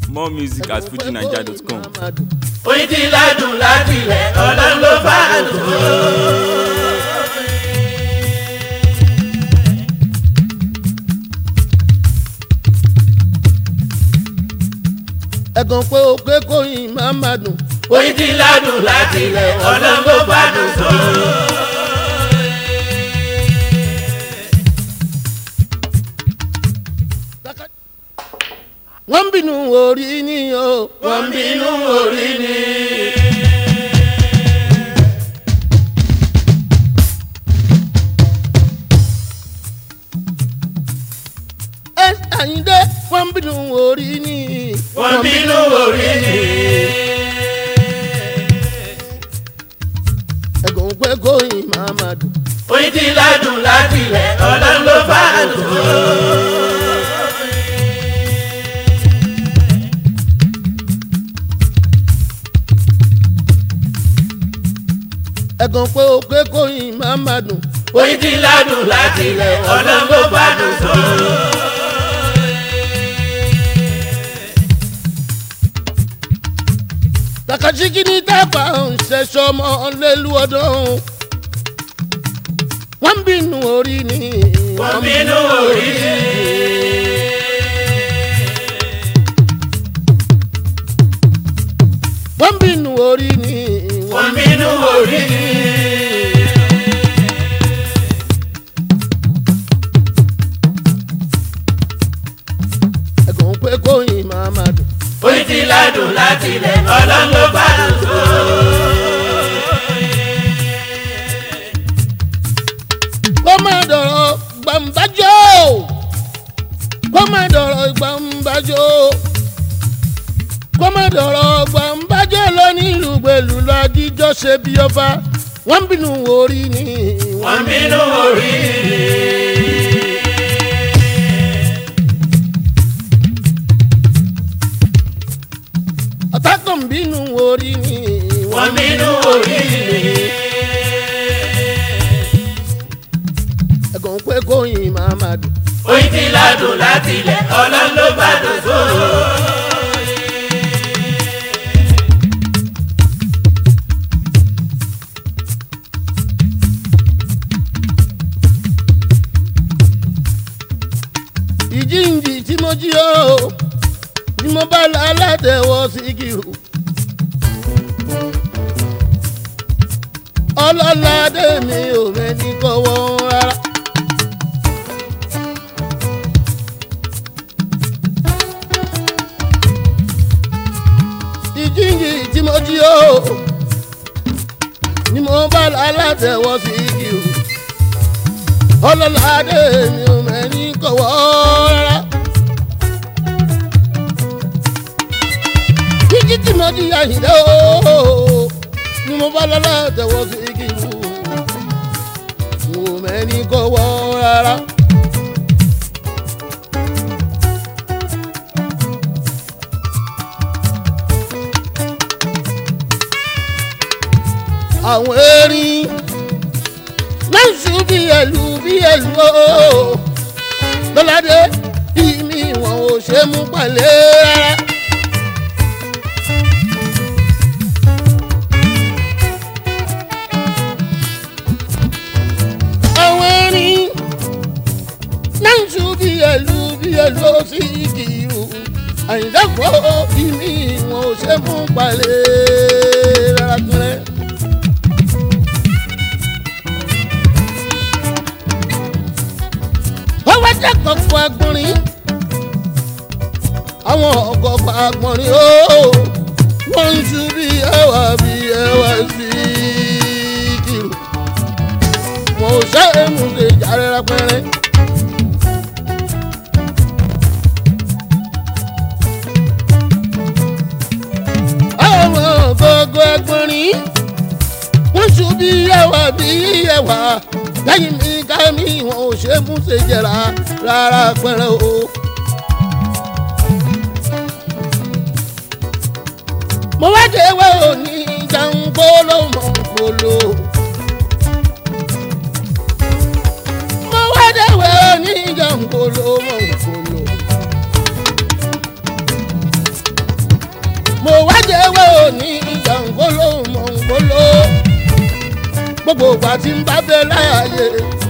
more music at fujinaija.com. oyin ti ládùn láti ilẹ̀ ọlọ́run ló bá dùn. ẹ̀gàn pé o pé kóyin máa ma dùn. oyin ti ládùn láti ilẹ̀ ọlọ́run ló bá dùn tó. wọ́n ń bínú orí ni o. wọ́n ń bínú orí ni. ẹ àyíndé wọ́n ń bínú orí ni. wọ́n ń bínú orí ni. ẹ̀gàn pé kóyin máa ma dùn. oyin ti ládùn láti ilẹ̀ ọlọ́run ló bá dùn tó. ẹ̀gàn pé o pé kóyin máa ma dùn. oyin ti ládùn láti ilẹ̀ ọlọ́run ló bá dùn tó. takasiki ní tábà ń ṣẹṣọ ọmọ lẹ́lu ọdún. wọ́n ń bínú orí ni. wọ́n ń bínú orí ni. wọ́n ń bínú orí ni. wọ́n ń bínú orí ni. ẹ̀gàn pé kóyin máa ma dùn. oyin ti ládùn láti ilẹ̀ ọlọ́run ló bá dùn tó. kó má dọ̀rọ̀ gbàǹbájọ́ kó má dọ̀rọ̀ gbàǹbájọ́ kó má dọ̀rọ̀ gbàǹbájọ́ lónìí ìlúgbèlú lọ́jíjọ́ ṣe bí ọba wọ́n ń bínú orí ni wọ́n ń bínú orí ni. ọ̀tá kan ń bínú orí ni wọ́n ń bínú orí ni. ẹ̀gàn pé kóyin máa ma dùn. oyin ti ládùn láti ilẹ̀ ọlọ́run ló bá dùn tó. ìjíǹjì tí mo jí o ni mo bá la alátẹ̀wọ́ síkìrù. ọlọ́ládé mi ò mẹ́ni kọ́wọ́ rárá. ìjíǹjì tí mo jí o ni mo bá la alátẹ̀wọ́ síkìrù ọlọ́ládé mi ò mẹ́ni kọ̀wọ́ rárá. kíkí tí mo di àyìnlẹ́ ooo ni mo bá lọ́lá tẹ̀wọ́ sí kíkú mi ò mẹ́ni kọ̀wọ́ rárá. àwọn erin lọ́sù bí ẹlú bí ẹlú ooo lọ́ládé ìmí wọn ò ṣe mú pàlẹ́ rárá. àwọn erin lọ́sù bí ẹlú bí ẹlú ó sì kìrù àyìndàpọ̀ ìmí wọn ò ṣe mú pàlẹ́ rárá kẹrẹ́. wọ́n wá jẹ́ kọ̀ọ̀kan agbọ̀nrín àwọn ọ̀kọ̀ọ̀kan agbọ̀nrín ooo wọ́n ń ṣu bí ẹwà bí ẹwà sí kìlù wọn ò ṣe é mú ṣe jàre rẹpẹrẹ. àwọn ọ̀gọ̀ọ̀gọ̀ agbọ̀nrín wọ́n ṣu bí ẹwà bí ẹwà lẹ́yìn mi ká mi wọn ò ṣe mú ṣe jẹ̀ra rárá pẹ̀rẹ̀ o. mo wá dé wẹ́ òní jàǹgbóló mọ̀ ń polo. mo wá dé wẹ́ òní jàǹgbóló mọ̀ ń polo. mo wá jẹ́wọ́ òní ìjàngóló mọ̀ngóló gbogbo ìgbà tí ń bá bẹ láàyè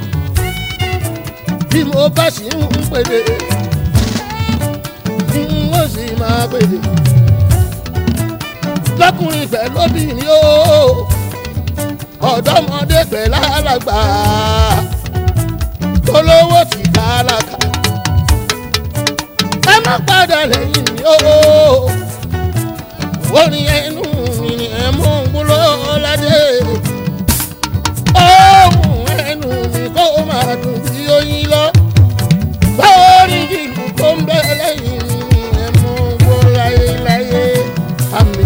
bí mo bá sì ń pèdè n ó sì máa pèdè lọ́kùnrin pẹ̀lú obìnrin o ọ̀dọ́mọdé pẹ̀lú alàgbà olówó ti kálákà ẹ má padà lẹ́yìn mi o orin ẹnu mi ni ẹ mú un gbúlọ́ ládé ohun ẹnu mi kó máa dùn bí oyin lọ báworí ìlú tó ń bẹ lẹ́yìn mi ni ẹ mú un gbó láyéláyé àmì.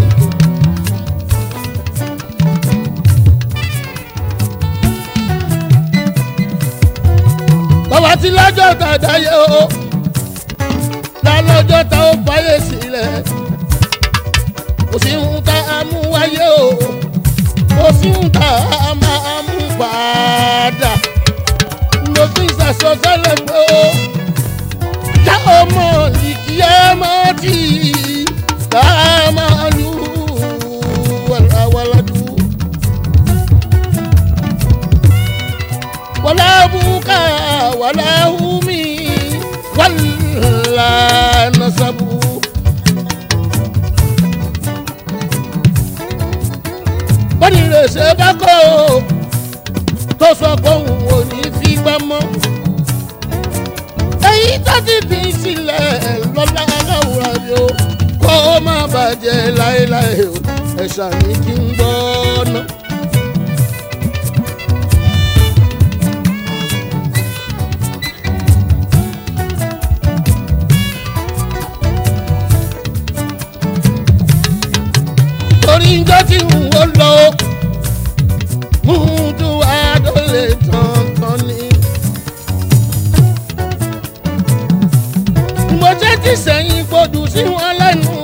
bàbá tí lọ́jọ́ tàdá yẹ o lálọ́jọ́ tá ó fàyè sílẹ̀ kò sí ń ta amú wáyé o kò sí ń ta máa mú padà ló fi ṣàṣọ sẹ́lẹ̀ pé o já ọmọ ìkí ẹ máa tì í ká máa lù wàlàwàlàdù. wàlá bùkà wàlá hùmí wàlá nasabu. bọ́dì rẹ̀ ṣe bá kọ́ o tó sọ pé òun ò ní fi gbá mọ́. èyí tó ti fi sílẹ̀ lọ́lá aláwòrán mi o kó o má bàjẹ́ láéláé o ẹ̀ṣà ní kí n gbọ́ ná. torí njọ́ tí n ò lọ mútu adólè tọ̀ntọ̀n ni. mo jẹ́ ti sẹ́yìn gbòdù sí wọn lẹ́nu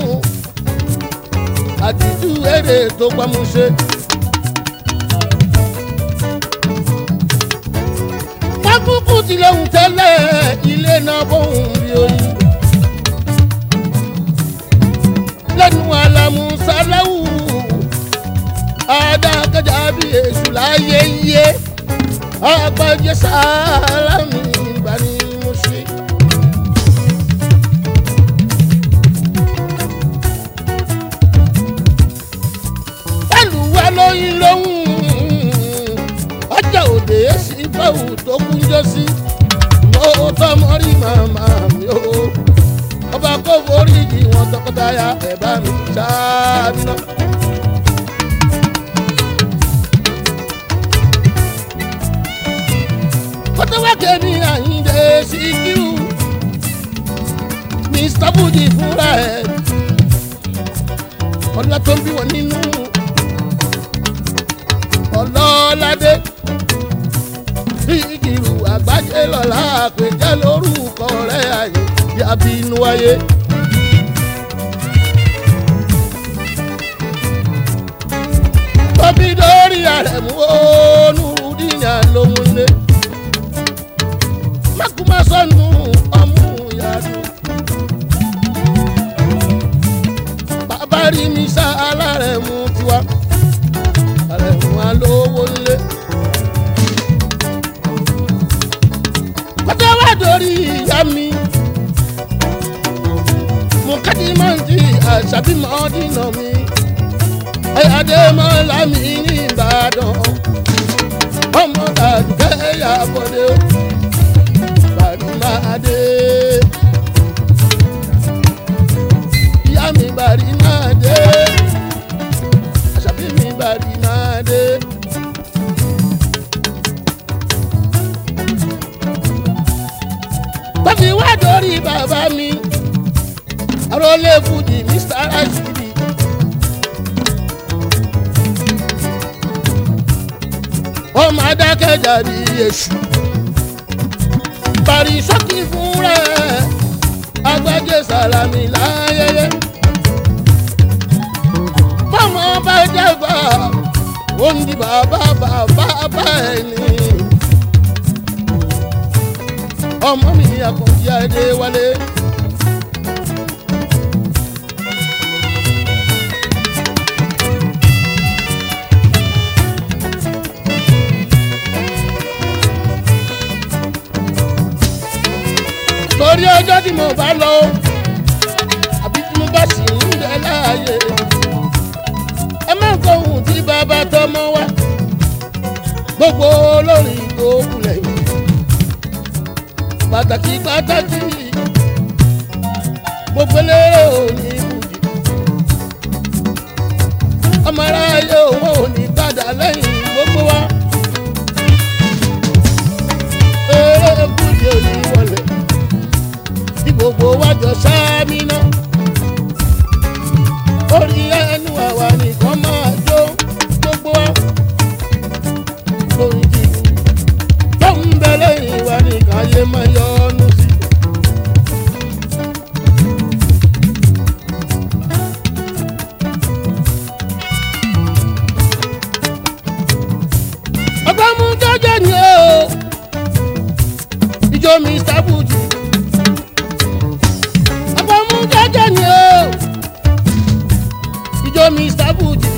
àtìtú èrè tó pamọ́ṣe. pákúkú ti lóhùn tẹ́lẹ̀ ilé náà bóhùn bí oyin. lẹ́nu àlàmú sáláwù adákẹ́jà bí èṣù láyé yé agbájẹ́ sálámì ìgbà ni mo ṣe. pẹ̀lú wa lóyún lóhùn ọjà òde èsì báwù tó kúnjọ sí mo tọmọ rí màmá mi o ọba kò forí yìí wọn tọkọtaya ẹ bá mi ṣáájú náà. kọ́tọ́wákẹ́ ní àyíǹde síkírù mr budi fúnra ẹ̀ ọlá tó ń bí wọn nínú ọlọ́ládé síkírù àgbájé lọ́la àpèjẹ́ lórúkọ rẹ̀ àyè yàbí inú ayé. tóbi lórí àrẹ̀mú onúdíyà lóhun lé makumasọnu ọmú ìyanu. bàbá rí mi sá alárẹ̀mú tiwa àrẹ̀mú alówó ńlé. kọ́tà wá dórí ìyá mi. mùkádì máa ń di àṣàbímọ dínà mi. ẹ̀yàdé mọ́lá mi ní ìbàdàn. ọmọ dàdúkẹ́ yà bọ̀dé o barimade. Ìyá mi barimade. Àṣàbí mi barimade. Tọ́fi wá dórí bàbá mi. Arólé Fújì Mr. Rashidi. Ọmọ adákẹ́jà bí èṣù parí sọ́kì fún rẹ̀ agbájé sàlámì láyẹyẹ. bọ́mọ bá dàgbà ó ń di bàbá bàbá bá ẹ̀ ní. ọmọ mi àkànjí adé wálé. lọ́jọ́ tí mo bá lọ àbí tí mo bá sì ń bẹ láàyè ẹ má kọ ohun tí bàbá tọmọ wá gbogbo olórin tó kù lẹ́yìn pàtàkì pàtàkì gbogbo eléré òní ibùdí ọmọ aráyé òun ò ní padà lẹ́yìn gbogbo wa eré ibùdí òní wọlé tí gbogbo wa jọ sáámi náà orí ẹnu àwa nìkan máa jó gbogbo wa lórí jìnnì tó ń bẹ lẹ́yìn wa nìkan yé máa yọ ọ́nù sí. ọgbọ́n mú jẹ́jẹ́ ni o ìjọ mr buji ọgbọ́n mú jẹ́jẹ́ ni o ìjọ mr buji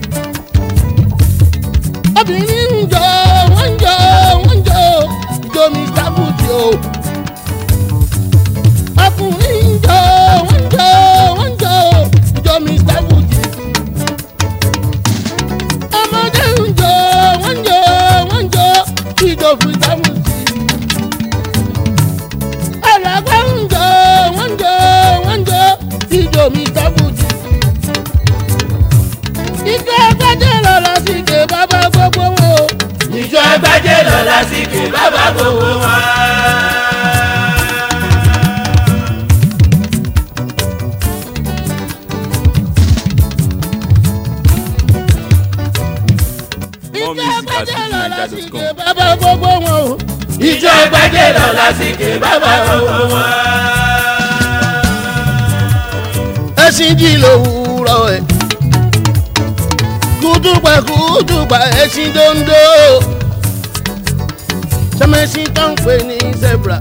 obìnrin ń jọ wọ́n ń jọ wọ́n ń jọ ìjọ mr buji o ọkùnrin ń jọ wọ́n ń jọ wọ́n ń jọ ìjọ mr buji ọmọdé ń jọ wọ́n ń jọ wọ́n ń jọ ìjọ mr buji alàgbà ń jọ wọ́n ń jọ wọ́n ń jọ ìjọ mr buji ìjọ ẹgbẹ́jẹ́ lọ lọ sí ìdè bàbá gbogbo wọn o. ìjọ ẹgbẹ́jẹ́ lọ lásìkò bàbá gbogbo wọn. More music at fujininja.com. bàbá gbogbo wọn o. ìjọ ẹgbẹ́jẹ́ lọ lásìkò bàbá gbogbo wọn. ẹṣin jí lówùúrọ̀ ẹ̀. kúdùpà kúdùpà ẹṣin dondo. sọmẹṣin tó ń pè ní zebra.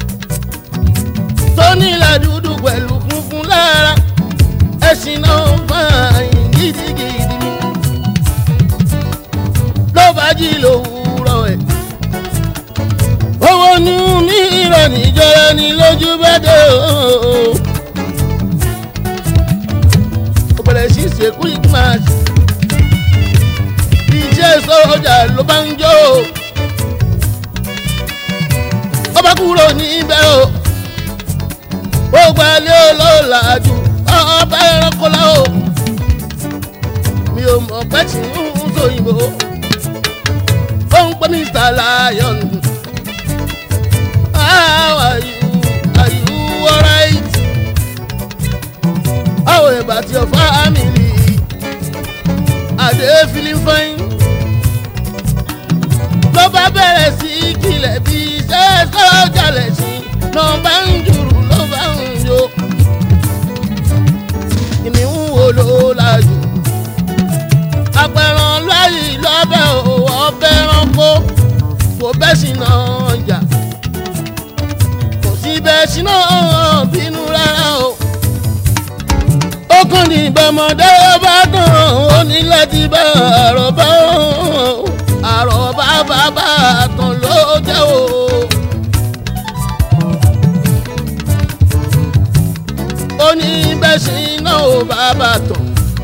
tó nílà dúdú pẹ̀lú funfun lára. ẹṣin náà máa yìn gidigidi ni. ló bá jí lówùúrọ̀ ẹ̀. owó ní ní ìrọ̀lì jọra ní lójú bẹ́ẹ̀ o. ó bẹ̀rẹ̀ sí ṣe quick match. iṣẹ́ sọ́jà ló bá ń jó. ó bá kúrò níbẹ̀ o. ó gbalẹ̀ olóòlà jù ọba ẹranko la o. mi ò mọ̀ pẹ́ tí ń sòyìnbó. ó ń pẹ́ Mr. Lion. How are you? Are you alright? How about your family? Are they feeling fine? ló bá bẹ̀rẹ̀ sí í kilẹ̀ bí iṣẹ́ sọ́jà lẹ̀ sí ló bá ń jùrù ló bá ń yó. kìnìún wo ló lájú? apẹ̀ràn láyì lọ́bẹ̀ òwò ọbẹ̀ ránkó kò bẹ́ sí náà jà kò sí bẹ́ẹ̀ sí náà bínú rárá o ó kàn ní ìbọmọdé bá tán ó ní láti bá àròbá àròbá bàbá tán ló jẹ́ o. ó ní bẹ́sìn náà ó bàbá tán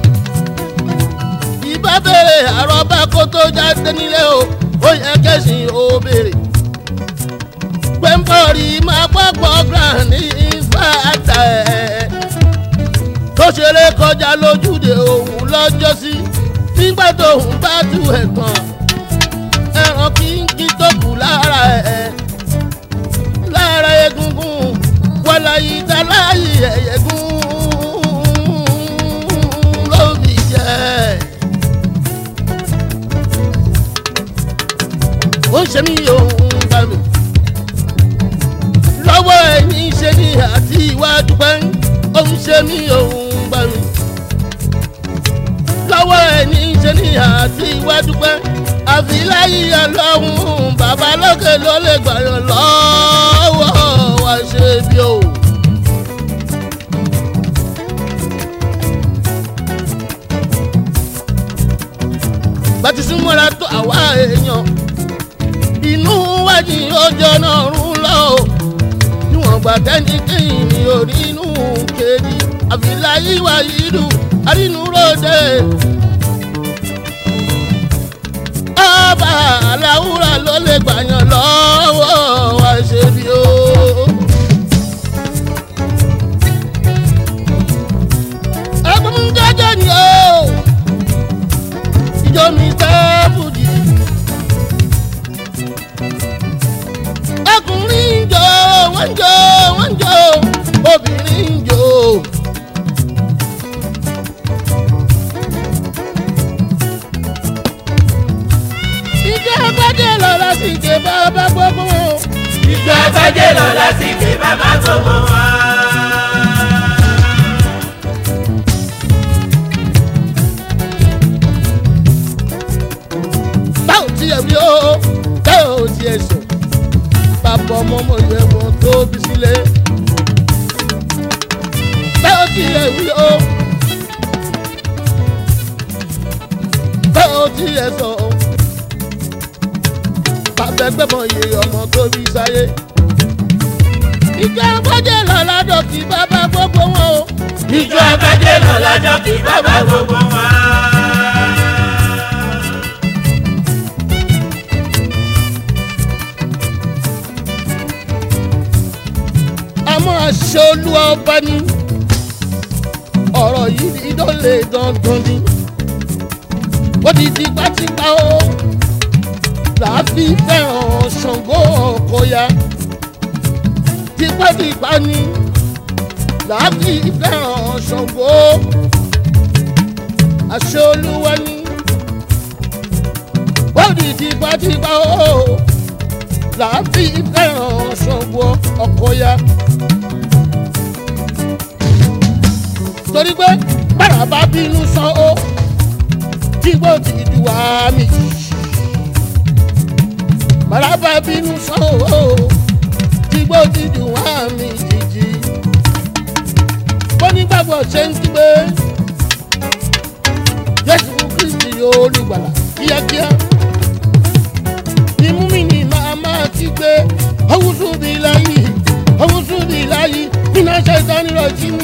ìbá béèrè àròbá kó tó jáde nílé o ó yẹ kẹ́sìn ó béèrè pẹ́ńpọ̀rì máa pọ́pọ́ grand ní fàtà ẹ̀ tó ṣeré kọjá lójúde òun lọ́jọ́sí nígbà tóun bá tú ẹ̀ tán ẹran kínkín tó kù lára ẹ̀ lára egungun wàláyé dáláyé ẹ̀yẹ̀gún ló fi jẹ́ ó ń ṣe mí òun bá mi lọ́wọ́ ẹ̀yìn ṣe ní àti ìwádìí pẹ́ńn ó ń ṣe mí òun gbà mí. lọ́wọ́ ẹ̀ ní í ṣe ní àti iwájú pẹ́ àfi láyé ọlọ́run bàbá lókè ló lè gbàyàn lọ́wọ́ wá ṣe bí o. bàtí súnmọ́ra tó àwa èèyàn inú wájú ọjọ́ náà rún lọ́wọ́ mọ̀gbà tẹ́nikẹ́yìn ní orí inú kejì àfìláyé wà yìí àrínú ròde. ọba aláwùrà ló lè gbàyàn lọ́wọ́ wá ṣe bí o. ẹkún jẹjẹ ni o ìjọ mi tẹ́ fújì. ọkùnrin ń jó wọ́n ń jó wọ́n ń jó obìnrin ń jó. ìjọ gbọ́dọ̀ lọ lásìkò bàbá gbogbo wọn. ìjọ àgbájé lọ lásìkò bàbá gbogbo wọn. báwo tiẹ̀ wí o báwo tiẹ̀ sọ bàbá ọmọ ọmọ yẹn wọn tó bí sílẹ̀. báwo tiẹ̀ wí o báwo tiẹ̀ sọ bàbá ẹgbẹ́ mọ̀ yẹ ọmọ tó bí sáyé. ìjọ gbọ́dọ̀ lọ ládọ̀ kí bàbá gbogbo wọn o. ìjọ àgbájé lọ lọ́jọ́ kí bàbá gbogbo wọn. àmọ́ àṣẹ olúwa ọba ni ọ̀rọ̀ yìí ni lọ́lẹ̀ dandan ni ó ti di pátípá o làáfi fẹ́ràn ṣàngó ọ̀kọ̀yà tipátipá ni làáfi fẹ́ràn ṣàngó àṣẹ olúwa ni ó ti di pátípá o làáfi fẹ́ràn ṣàngó ọ̀kọ̀yà. torí pé bára bá bínú san ó tí gbó ti di wá mi. bára bá bínú san ó tí gbó ti di wá mi jìjì. bó nígbàgbọ́ ṣe ń kígbe jésù kristi olùgbàlà kíákíá. imú mi ni màá máa kígbe ọwúsù bíi láyé ọwúsù bíi láyé iná ṣe ìdánilọ́jì mi.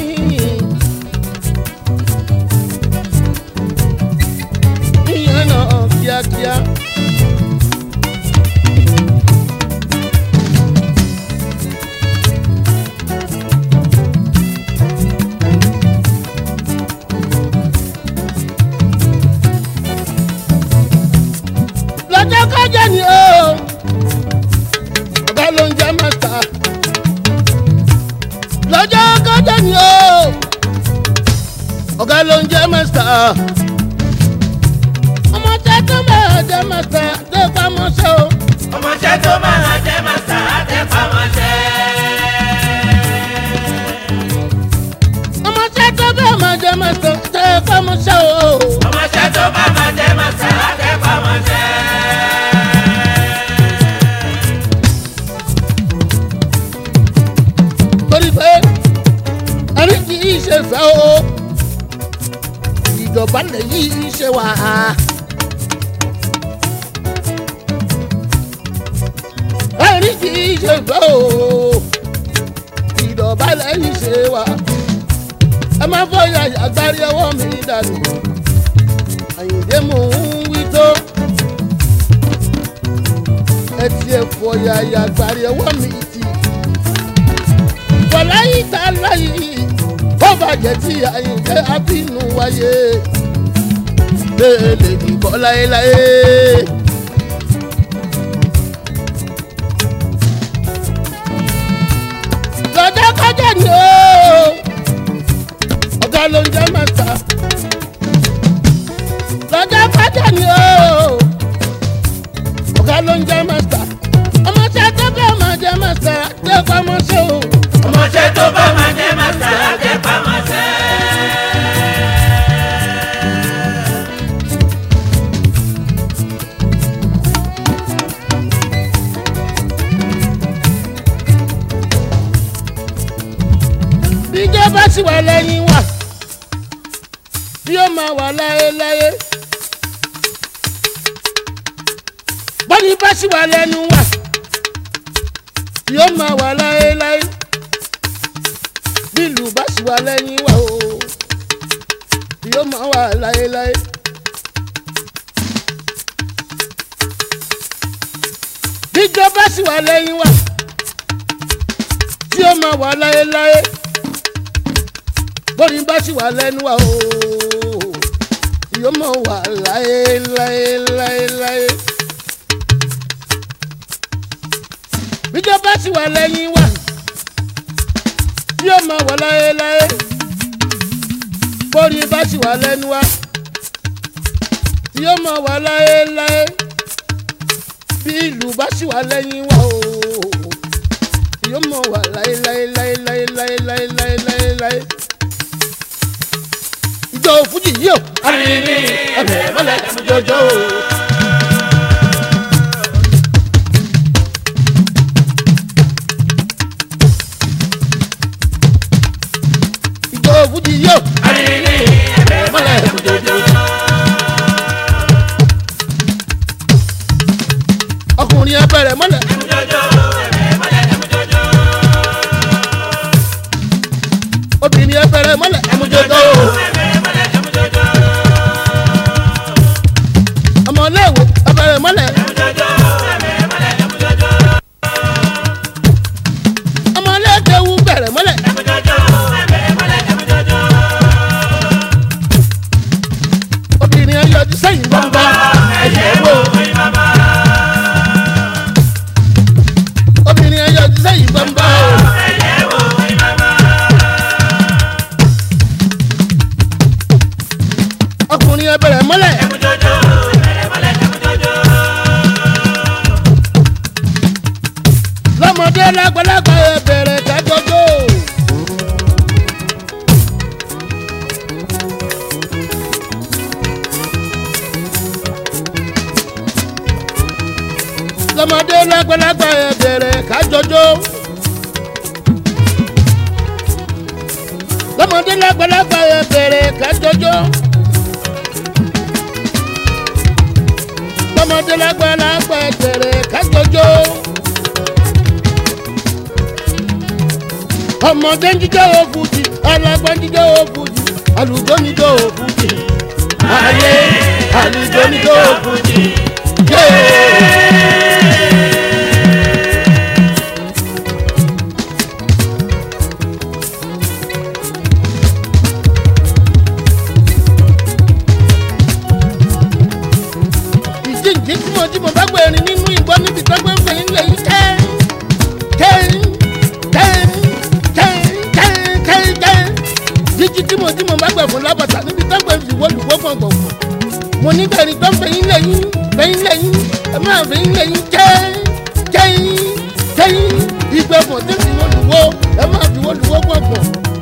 ìyẹn náà kíákíá. lọ́jọ́ kọjá ni o ọ̀gá ló ń jẹ́ mẹ́ta. lọ́jọ́ kọjá ni o ọ̀gá ló ń jẹ́ mẹ́ta ọmọ tẹ tó máa jẹ màtà tẹ pamọ́ṣẹ́ o. ọmọọṣẹ́ tó máa jẹ́ màsà àtẹ̀pamọ́ṣẹ́. ọmọ tẹ tó bẹ́ẹ̀ máa jẹ màtà tẹ pamọ́ṣẹ́ o. ọmọọṣẹ́ tó máa jẹ́ màsà àtẹ̀pamọ́ṣẹ́. torí pé ẹni kì í ṣe fẹ́ o. ìjọba lè yí ṣe wà á. ẹni kì í ṣe fẹ́ o. ìjọba lè yí ṣe wà á. ẹ má fọyà àgbárí ọwọ́ mi dànù. àyìndé mò ń wí tó. ẹ tiẹ̀ fọyà àgbárí ọwọ́ mi tì wàláyé tá a láyé ó bàjẹ́ tí àyìnké abínú wáyé lè dìbò láéláé. lọ́jọ́ kọjá ni ó ọ̀gá ló ń jẹ́ mẹ́ta. lọ́jọ́ kọjá ni ó ọ̀gá ló ń jẹ́ mẹ́ta. ọmọ tí a tẹ́ bẹ́ẹ̀ máa jẹ́ mẹ́ta tẹ́ pamọ́ sí o. ọmọọṣẹ́ tó bá máa jẹ́ màsà àtẹ̀pamọ́ṣẹ́. bíjẹ́ bá sì wà lẹ́yìn wa bí ó máa wà láéláé bọ́dí bá sì wà lẹ́nu wa bí ó máa wà láéláé bá sì wà lẹ́yìn wa o yóò máa wà láéláé. bíjọ bá sì wà lẹ́yìn wa tí ó máa wà láéláé bóni bá sì wà lẹ́nu wa o yóò máa wà láéláéláéláé. bíjọ bá sì wà lẹ́yìn wa yóò máa wà láéláé bóni bá sì wà lẹ́nu wa yóò máa wà láéláé bí ìlú bá sì wà lẹ́yìn wa o yóò mọ̀ wà láéláéláéláéláéláéláéláé. ìjọ fújì yìí o. arìnrìn ẹ̀bẹ̀ mọ́lẹ̀ jọjọ́ o. ìjọ fújì yìí o. arìnrìn ẹ̀bẹ̀ mọ́lẹ̀ jọjọ́. ọkùnrin abẹ́rẹ́ mọ́lẹ̀. jọjọ́ ẹ̀bẹ̀ mọ́lẹ̀ jọjọ́. obìnrin abẹ́rẹ́ mọ́lẹ̀. jọjọ́ ẹ̀bẹ̀ mọ́lẹ̀ jọjọ́. ọmọléèwé abẹ́rẹ́ mọ́lẹ̀. jọjọ́ ẹ̀bẹ̀ mọ́lẹ̀ jọjọ́. ọmọléèkéwu bẹ̀rẹ̀ mọ́lẹ̀. jọjọ́ ẹ̀bẹ̀ mọ́lẹ̀ jọjọ́. obìnrin ayọ̀jú sẹ́yìn gbọ́ngbọ́. ẹ̀yẹ̀ wo ìbábá. obìnrin ayọ̀jú sẹ́yìn gbọ́ngbọ́. ẹ̀yẹ̀ wo ìbábá. ọkùnrin abẹ́rẹ́ mọ́lẹ̀. jọjọ́ ẹ̀bẹ̀ mọ́lẹ̀ jọjọ́. lọ́mọdé lágbàlagbà ẹ bẹ̀rẹ̀ kájọjọ́. lọ́mọdé lágbàlagbà ẹ bẹ̀rẹ̀ kájọjọ́. lọ́mọdé lágbàlagbà ẹ bẹ̀rẹ̀ kájọjọ́. lọ́mọdé lágbàlagbà ẹ bẹ̀rẹ̀ kájọjọ́. ọmọdé ń jíjọ́ òfújì alágbá ń jíjọ́ òfújì àlùjọ níjọ́ òfújì ayé àlùjọ níjọ́ òfújì yéé. ìjíǹjí tí mo jí mo bá gbẹ̀rin nínú ìgbọ́ níbi tó gbé ń fẹ̀yìn lẹ́yìn kẹ́ kẹ́ jíjí tí mo jí mo bá gbẹ̀ fún lábàtà níbi tó gbẹ̀ ìwọ́lùwọ́ gbọ̀ngbọ̀n mo ní bẹ̀rẹ̀ tó ń fẹ̀yìn lẹ́yìn fẹ̀yìn lẹ́yìn ẹ máa fẹ̀yìn lẹ́yìn jẹ́ jẹ́yìn jẹ́yìn ìgbẹ̀fọ̀n tí fi wọ́lùwọ́ ẹ máa fi wọ́lùwọ́ gbọ̀ngbọ̀n.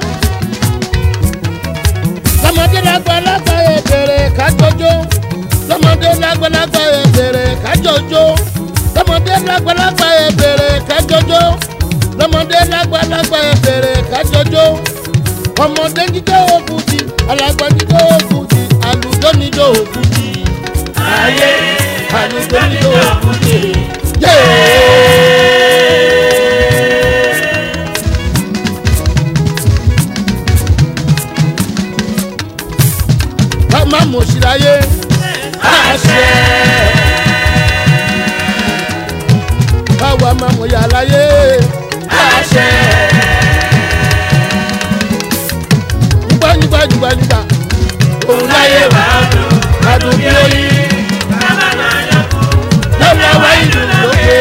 lọ́mọdé lágbàlagbà ẹ bẹ̀rẹ̀ kájọjọ́ lọ́mọdé lágbàlagbà ẹ bẹ̀rẹ̀ kájọjọ́ lọ́mọdé lágbàlagbà ẹ bẹ̀rẹ̀ kájọjọ́ lọ́mọdé lágbàlagbà ẹ bẹ̀rẹ̀ kájọjọ́ ọmọdé jíjọ́ òkùtì alàgbà jíjọ́ òkùtì àlùjọ níjọ́ òkùtì ayé àlùjọ níjọ́ òkùtì. ká má mọ̀ sí láyé àṣẹ. káwa má mọ̀ yà láyé àṣẹ. nígbà nígbà nígbà nígbà òun láyé wà á dùn. adùn bí oyin bàbá máa yọ kú. lọ́wọ́ wá ìlú lókè.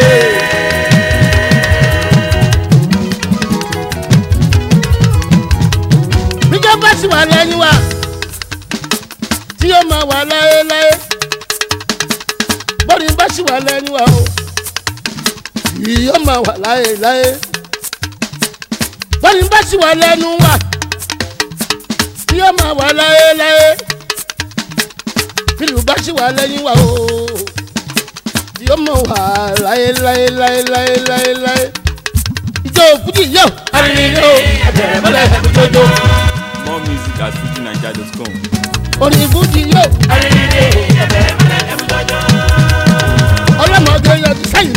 bíjọ́ bá sì wà lẹ́yìn wa tí yóò máa wà láéláé bọ́ọ̀lù bá sì wà lẹ́yìn wa o yóò máa wà láéláé bọ́ọ̀lù bá sì wà lẹ́nu wa tí yóò máa wà láéláé fílù bá sì wà lẹ́yìn wa o tí yóò máa wà láéláéláéláéláé ìjọ òkúti yóò arìnrìn o àbẹ̀rẹ̀ mọ́lẹ̀ jọjọ More music at FujiNiger.com. orin ìfújì yóò arìnrìn ẹ̀bẹ̀ mọ́lẹ̀ jọjọ́. ọlọ́mọdé yọjú sẹ́yìn